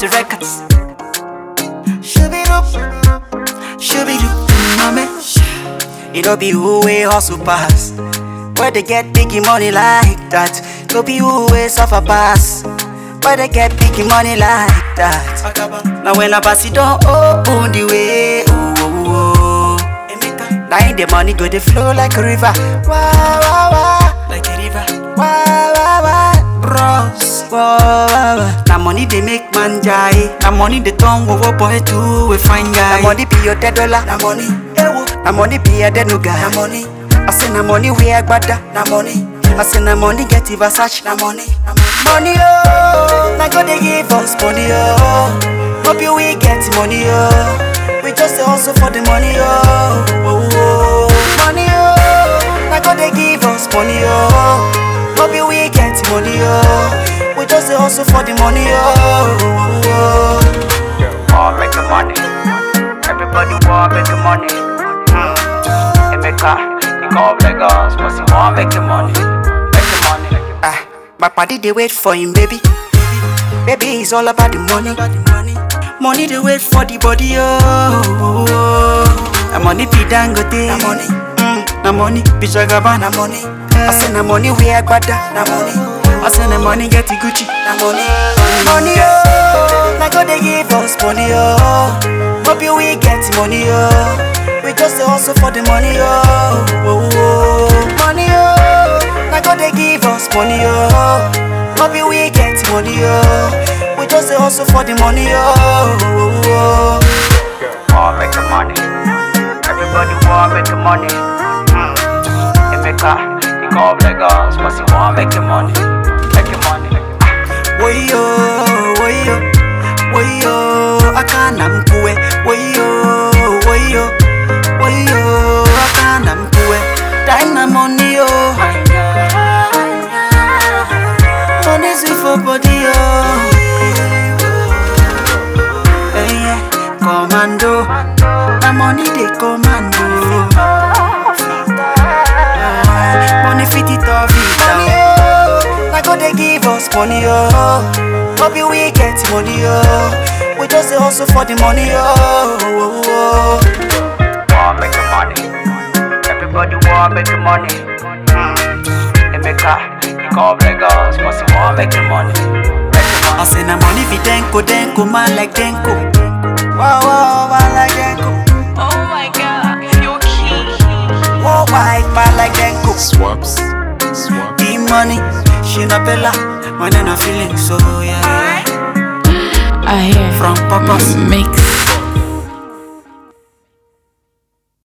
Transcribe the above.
Easy Records. Shooby-doop, shooby-doop, mommy. It don't be who we hustle pass. Where they get biggie money like that. Don't be who we suffer pass. Where they get biggie money like that. Now when I pass it don't open the way. Oh, oh, oh. Now in the money go they flow like a river. Wah, wah, wah. Like a river. Wah, wah, wah. Bros. Wah, wah, wah. Now money they make man jai. Now money they turn wo boy to a fine guy. Now money be your dead dollar. Now money. Ewo. Now money be a dead no guy. Now money. I say na money we agbada. Na money. I say na money get it Versace. Na money. Money oh. Na God they give us money oh. Hope you we get money oh. We just dey hustle for the money oh. oh, oh. Money oh. Na God they give us money oh. Hope you we get money oh. We just dey hustle for the money oh. oh, oh. want make the money. Everybody want make the money. Mm. Emeka, he come Lagos, cause he want make the money. Make the money. Ah, my party they wait for him, baby. Baby, it's all about the money. Money they wait for the body, oh. oh, oh. Na money be dangote. Na money. Mm, na money be jagaba. Na money. I say na money we agbada. Na money. I say na money get the Gucci. Na money. Money, oh. Na God they give us money, oh. Hope you we get money, oh. We just dey hustle for the money, oh. oh, oh. Money, oh. Na God they give us money, oh. Hope you we get money, oh. We just dey hustle for the money, oh. oh, oh. Want make the money. Everybody want make the money. Mm. Emeka, he come Lagos, cause he want make the money. Make the money. Woyo, woyo, woyo, akana mkue. Woyo, woyo, woyo, akana mkue. Time na money, oh. Money sweet for body, oh. Hey, yeah, commando. Na money they commando. Ah, Money fit it off it down. Na God they give us money, oh. Hope you we get money, oh. We just dey hustle for the money, oh. oh, oh. Want make the money. Everybody want make the money. Mm. Emeka, he come Lagos, cause he want make the money. Make the money. I say na money fi denko, denko, man like denko. Wow, wow, man like denko. Oh my god, you're king. Wow, white man like denko. Swaps. Swaps. The money, she na bella, man and I feeling so yeah. I hear From purpose. mix.